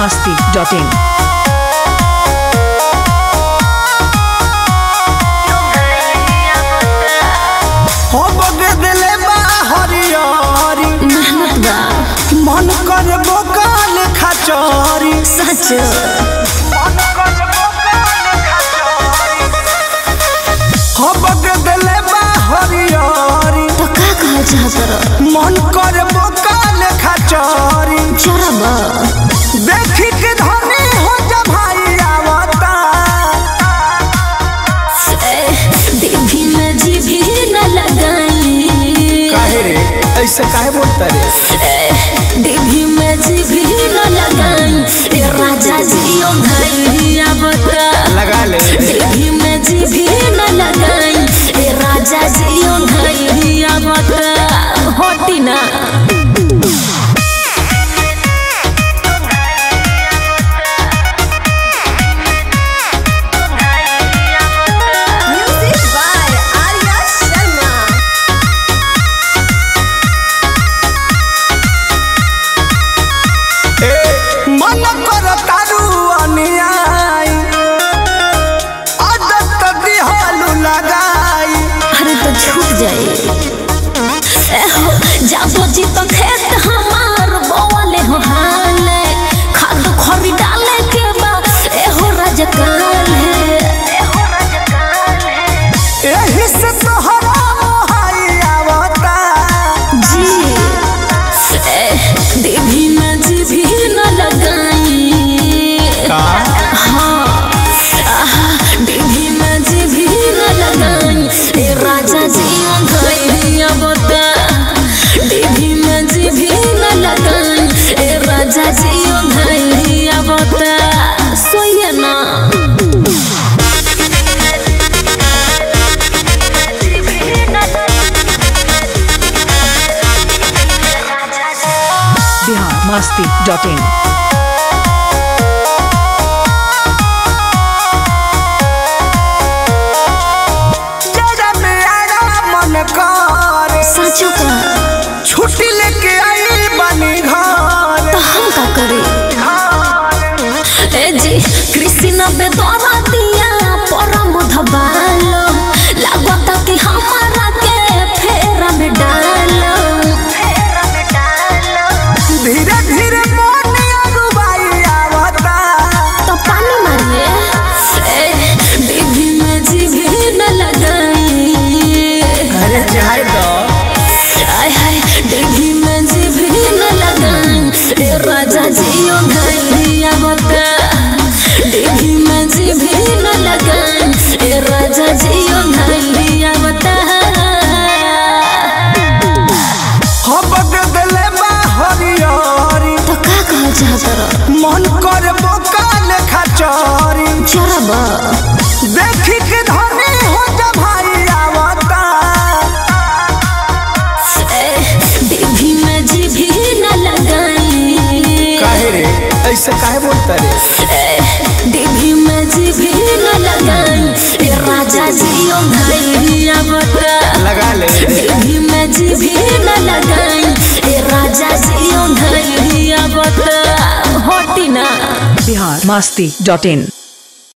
masti.in. हो बगे दिले बा हरियारी मेहनत बा मन कर बोकाल खचौरी सच हो बगे दिले बा हरियारी तो का कहल चाहत रह मन कर बोकाल खचौरी चरब देखी के धनी हो जा भाई आवता देवी में जी भी न लगाई काहे रे ऐसे काहे बोलता रे देवी में जी भी न लगाई ए राजा जी ओ भैया बता लगा ले देवी में जी भी न लगाई ए राजा जी ओ भैया बता होती ना Music by Arya Sharma. ए मन कर तारू अनियाई आदत दिहालू लगाई अरे तो छूट जाए एहो जाबो जी तो खेत हमार बोले हो हाले खाद खरी डाले के बा एहो राजकाल है एहो राजकाल है एही से तोहरा मोहाई आवता जी ए, देवी में जी भी न लगाई हाँ आहा, देवी में जी भी न लगाई ए राजा जी गैया बता देवी में जी भी न लगाई ए राजा जी गैया बता सोइए ना Bihar masti.in. जरा मेरा मन कर सचो का छुट्टी लेके आई बनी घर तो हम का करे ए जी कृष्ण बेदरा दिया परम धबालो लागता कि हमारा के फेरा में डालो फेरा में डालो धीरे धीरे मन अरुबाई आवता तो पानी मारिए ए देवी में जी भी न लगाई अरे जाए दो आय हाय देवी में जी भी न लगाई ए राजा जी ओ गैया बता देवी में जी भी न लगाई ए राजा जी ओ गैया बता हो बगदले बा हरियारी तो का कहल चाहत रह मन कर बोकाल खचौरी चरब देखी के धनी हो जा भाई आवता देवी में जी भी न लगाई काहे रे ऐसे काहे बोलता रे देवी में जी भी न लगाई ए राजा जी ओ गैया बता लगा ले देवी में जी भी न लगाई ए राजा जी ओ गैया बता होती ना Bihar masti.in.